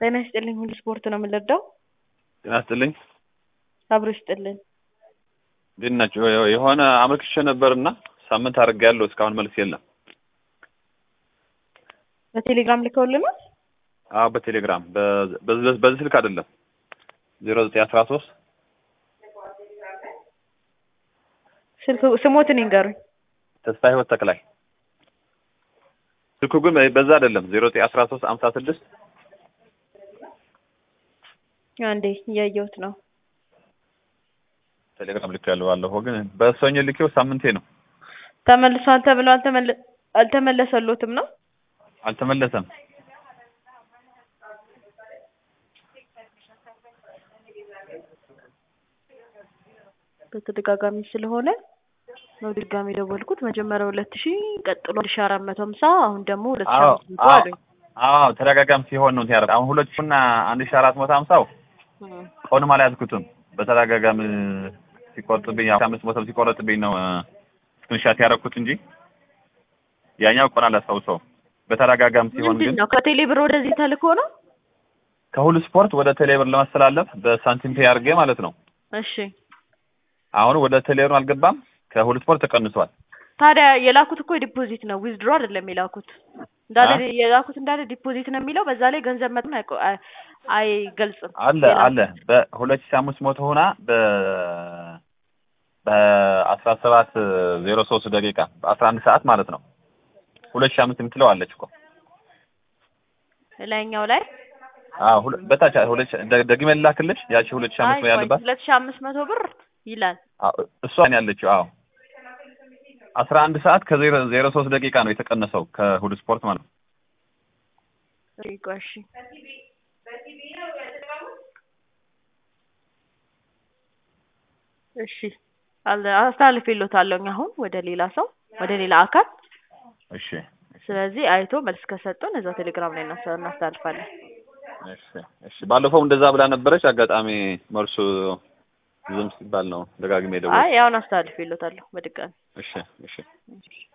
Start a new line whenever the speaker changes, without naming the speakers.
ጤና ይስጥልኝ ሁሉ ስፖርት ነው የምንረዳው።
ጤና ይስጥልኝ
አብሮ ይስጥልን።
እንዴት ናቸው? የሆነ አመልክቼ ነበርና ሳምንት አድርጌያለሁ እስካሁን መልስ የለም።
በቴሌግራም ልከውልናል።
አዎ በቴሌግራም በ- በዚህ በዚህ ስልክ አይደለም ዜሮ ዘጠኝ አስራ ሶስት
ስልክ ስሞትን ይንገሩኝ።
ተስፋ ህይወት ተክላይ ስልኩ ግን በዛ አይደለም ዜሮ ዘጠኝ አስራ ሶስት አምሳ ስድስት
አንዴ እያየሁት ነው።
ቴሌግራም ልክ ያለው ባለፈው ግን በሰኞ ልኬው ሳምንቴ ነው
ተመልሷል ተብለው አልተመለ- አልተመለሰሎትም ነው።
አልተመለሰም።
በተደጋጋሚ ስለሆነ ነው ድጋሚ የደወልኩት። መጀመሪያ ሁለት ሺህ ቀጥሎ አንድ ሺህ አራት መቶ ሀምሳ አሁን ደግሞ ሁለት ሺህ
አዎ
አምስት መቶ
አዎ
አሉኝ።
አዎ ተደጋጋሚ ሲሆን ነው ያደረግ አሁን ሁለት ሺህ እና አንድ ሺህ አራት መቶ ሀምሳው
እም።
ቀኑም አልያዝኩትም በተደጋጋሚ ሲቆርጥብኝ አስራ አምስት መቶ ሲቆረጥብኝ ነው ስክሪንሻት ያደረኩት እንጂ ያኛው ቀን አላስታውሰውም። በተደጋጋሚ ሲሆን
ምንድን
ግን
ነው ከቴሌ ብር ወደዚህ ተልኮ ነው?
ከሁሉ ስፖርት ወደ ቴሌብር ለማስተላለፍ በሳንቲም ፔይ አድርጌ ማለት ነው።
እሺ
አሁን ወደ ቴሌብር አልገባም፣ ከሁሉ ስፖርት ተቀንሷል።
ታዲያ የላኩት እኮ ዲፖዚት ነው ዊዝድሮ አይደለም የላኩት። እንዳለ
አ?
የላኩት እንዳለ ዲፖዚት ነው የሚለው። በዛ ላይ ገንዘብ መጠን አይቆ- አይ- አይገልጽም።
አለ
የላኩት።
አለ በሁለት ሺህ አምስት መቶ ሆና በ በአስራ ሰባት ዜሮ ሶስት ደቂቃ በአስራ አንድ ሰዓት ማለት ነው ሁለት ሺህ አምስት የምትለው አለች እኮ
ላይኛው ላይ
አዎ ሁለ- በታች ሁለት ሺህ- ደ- ደግሜ ልላክልሽ ያቺ ሁለት ሺህ
አይ
አምስት ነው
ቆይ
ያለባት
ሁለት ሺህ አምስት መቶ ብር ይላል።
አዎ፣ እሷ ነው ያለችው። አዎ አስራ አንድ ሰዓት ከዜሮ ዜሮ ሶስት ደቂቃ ነው የተቀነሰው ከሁሉ ስፖርት ማለት ነው።
እሺ ቆይ እሺ እሺ አለ- አስተላልፌልዎታለሁኝ አሁን ወደ ሌላ ሰው ወደ ሌላ አካል።
እሺ
ስለዚህ አይቶ መልስ ከሰጡን እዛው ቴሌግራም ላይ እናስ- እናስተላልፋለን።
እሺ እሺ ባለፈው እንደዛ ብላ ነበረች። አጋጣሚ መልሱ ዝም ሲባል ነው ደጋግሜ ደወልኩ።
አይ አሁን አስተላልፌልዎታለሁ በድጋሚ
እሺ እሺ